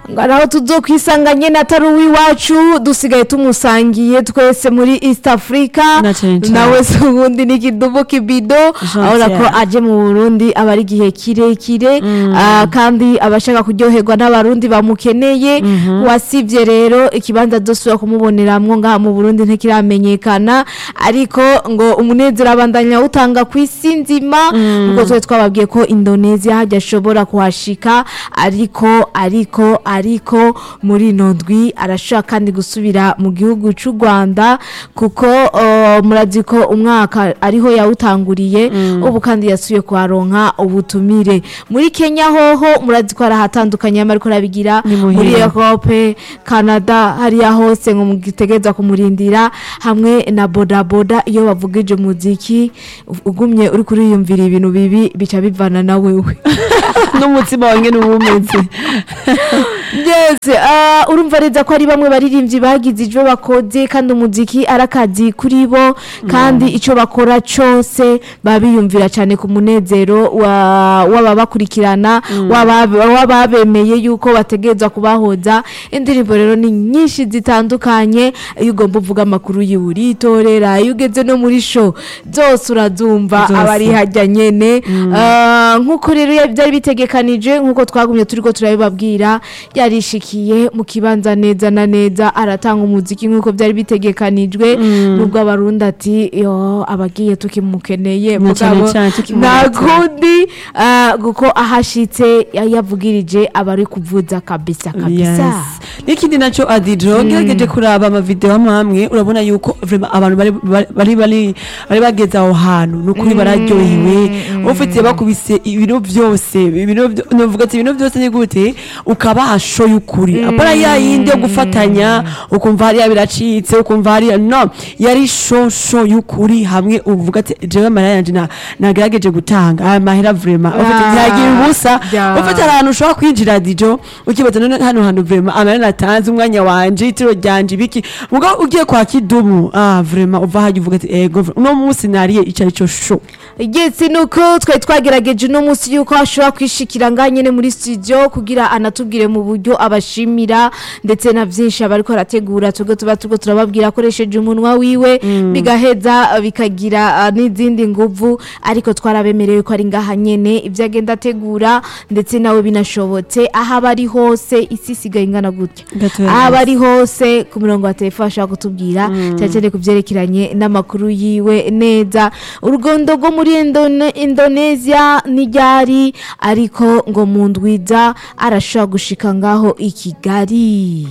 ngo naho tuzokwisanga nyene atari uw'iwacu dusigaye tumusangiye twese muri east africa Na cane cane. nawe se ubundi ni kidubu kibido Jean abona ko Pierre. aje mu burundi aba ari igihe kirekire ah, kandi abashaka kuryoherwa n'abarundi bamukeneye wasivye rero ikibanza dosubira kumuboneramwo ngaha mu burundi ntikiramenyekana ariko ngo umunezero abandanya utanga ku isi nzima ubwo twe twababwiye ko indonesia hajya ashobora kuhashika ariko ariko ariko muri ino ndwi arashobora kandi gusubira mu gihugu cy'u rwanda kuko uh, murazi ko umwaka ariho yawutanguriye ubu kandi yasubiye kuharonka ubutumire muri kenya hoho murazi ko hari ahatandukanye yama ariko arabigira Ni muhira. muri europe canada hariya hose ngo mugitegereza kumurindira hamwe na bodaboda iyo bavugije umuziki ugumye uri kuriyumvira ibintu bibi bica bivana na wewe n'umutima wanjye ni umeze yes uh, urumva neza ko ari bamwe baririmbyi bagize ivyo bakoze kandi umuziki ari akazi kuri bo kandi ico bakora cose babiyumvira cyane ku munezero wa- w'ababakurikirana w'aba- w'ababemeye yuko bategerezwa kubahoza indirimbo rero ni nyinshi zitandukanye iyo ugomba uvuga amakuru yiwe uritorera iyo ugeze no muri show zose urazumva Zose. aba ari hajya nyene Ah, nk'uko rero ya- byari bitegekanije nk'uko twagumye turiko turabibabwira yarishikiye mu kibanza neza na neza aratanga umuziki nk'uko byari bitegekanijwe nubwo abarundi ati yo abagiye tukimukeneye Na cane mugabo cane tukimuhatira. nta kundi ah, kuko ahashitse ya- yavugirije abari kuvuza kabisa kabisa Yes. n'ikindi nacyo adijo ngerageje kuraba amavideo amwe amwe urabona yuko vraiment abantu bari bari bari bari bageze aho hantu nukuri bararyohewe ufite bakubise ibintu byose ibintu byo- novuga ati ibintu byose ni gute ukabaha show y'ukuri apara ya yindi yo gufatanya ukumva hariya biracitse ukumva hariya no yari show show y'ukuri hamwe uvuga ati jewe amahera yanje na- nagerageje gutanga aya mahera vraiment ufite Ah, ntiyagira ubusa yeah. ufite hari ahantu ushobora kwinjira dijo ukibaza none hano hantu vrema amara natanze umwanya wanje itiro ryanje ibiki mugabo ugiye kwa kidumu ah vrema uva hajya uvuga ati ego vre- uno munsi nariye ico ari cyo sho igetse nuko twari twagerageje uno munsi yuko ashobora kwishikira ngaha nyine muri studio kugira anatubwire mu buryo abashimira ndetse na byinshi aba ariko arategura tubwo tuba turiko turababwira akoresheje umunwa wiwe bigaheza bikagira ah, n'izindi nguvu ariko twarabemerewe ko ari ngaha nyene ibyo agenda ategura ndetse nawe binashobotse aho aba ari hose isi isigaye ingana gutya Gatoya aho aba gusa. ari hose ku murongo wa telefone ashobora kutubwira cyane cyane ku byerekeranye n'amakuru yiwe neza urugondo rwo muri Indone- indonesia n'iryari ariko ngo mu ndwiza arashobora gushika ngaho i kigali